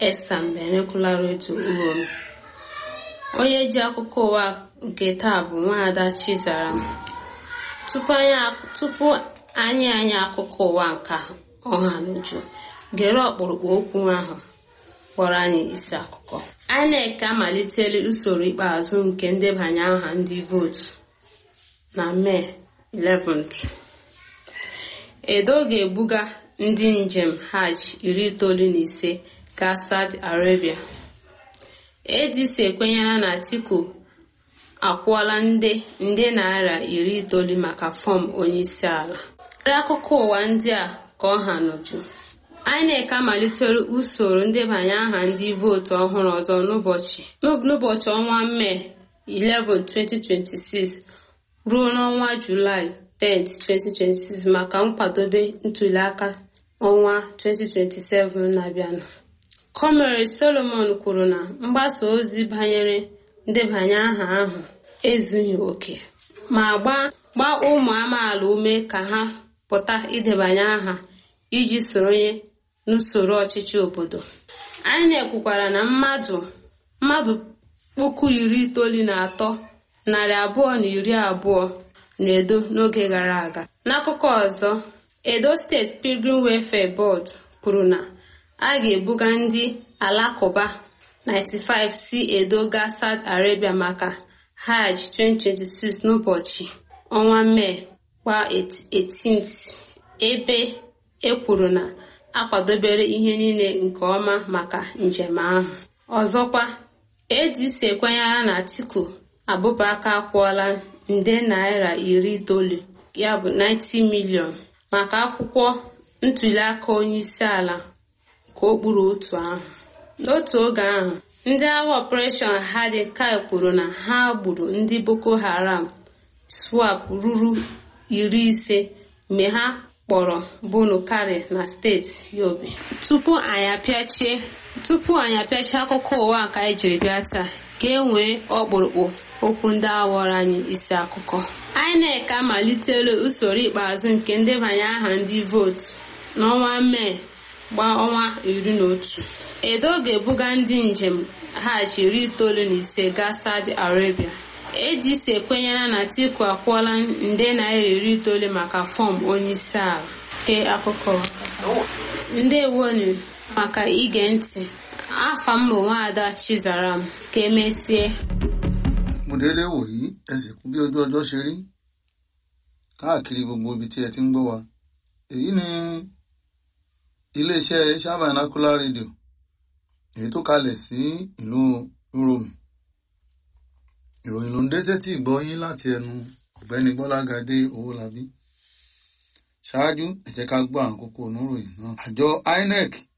esam binocular radio uromi onye ji akụkọ ụwa nke taa bụ nwaada chizaram tupu anyị anyị akụkọ ụwa nke ọha n'uju gere ọkpụrụkpụ okwu ahụ kpọrọ anyị isi akụkọ INEC amalitela usoro ikpeazụ nke ndebanye aha ndị vootu na mee 11th edo ga-ebuga ndị njem hajj iri itoolu na ise gaa saudi arabia adc ekwenyela na atiku akwụọla nde nde naira iri itoolu maka fọm onyeisi ala karịa akụkọ ụwa ndị a ka ọ ha n'uju INEC amalitere usoro ndebanye aha ndị vootu ọhụrụ ọzọ n'ụbọchị n'ụbọchị ọnwa mee 11 2026 ruo n'ọnwa julaị 10 2026 maka nkwadobe ntuliaka ọnwa 2027 na-abịanụ Comrade Solomon kwuru na mgbasa ozi banyere ndebanye aha ahụ ezughị oke ma gbaa ụmụ amaala ume ka ha pụta idebanye aha iji soronye n'usoro ọchịchị obodo INEC kwukwara na mmadụ mmadụ puku iri itoolu na atọ narị abụọ na iri abụọ na edo n'oge gara aga n'akụkọ ọzọ edo steeti pilgrim welfare board kwuru na a ga-ebuga ndị alakụba 95 si edo gaa saudi arabia maka hajj 2026 n'ụbọchị ọnwa mee kwa 18th ebe ekwuru na akwadobere ihe niile nke ọma maka njem ahụ ọzọkwa adc ekwenyere na atiku abụbaka akwụọla nde naira iri itoolu ya bụ 90 milion maka akwụkwọ ntuliaka onyeisi ala nke okpuru otu ahụ n'otu oge ahụ ndị agha ọpụreshọn hadi kai kwuru na ha gburu ndị boko haram swap ruru iri ise mgbe ha kpọrọ bunu kari na steeti yobe tupu anyị apịachie tupu anyị apịachie akụkọ ụwa ka anyị jiri bịa taa ka e nwee ọkpụrụkpụ okwu ndị awọrọ anyị isi akụkọ INEC amalitela usoro ikpeazụ nke ndebanye aha ndị vootu n'ọnwa mee gbaa ọnwa iri na otu edo ga-ebuga ndị njem hajj iri itoolu na ise gaa saudi arabia adc ekwenyela na atiku akwụọla nde naira iri itoolu maka fọm onyeisi ala ke akụkọ ndewonu maka ige ntị afa m bụ nwaada chizaram ka emesie mo déédéé wò yí ẹ sì kú bí ojú ọjọ́ ṣe rí káàkiri gbogbo ibi tí ẹ ti ń gbọ́ wa èyí ni iléeṣẹ́ Shabanacular Radio èyí tó kalẹ̀ sí ìlú Uromi ìròyìn ló ń dé sétí ìgbọ́ yín láti ẹnu ọ̀gbẹ́ni Bọ́lágadé Owólabí ṣáájú ẹ jẹ́ ká gbọ́ àwọn kókó oníròyìn náà àjọ INEC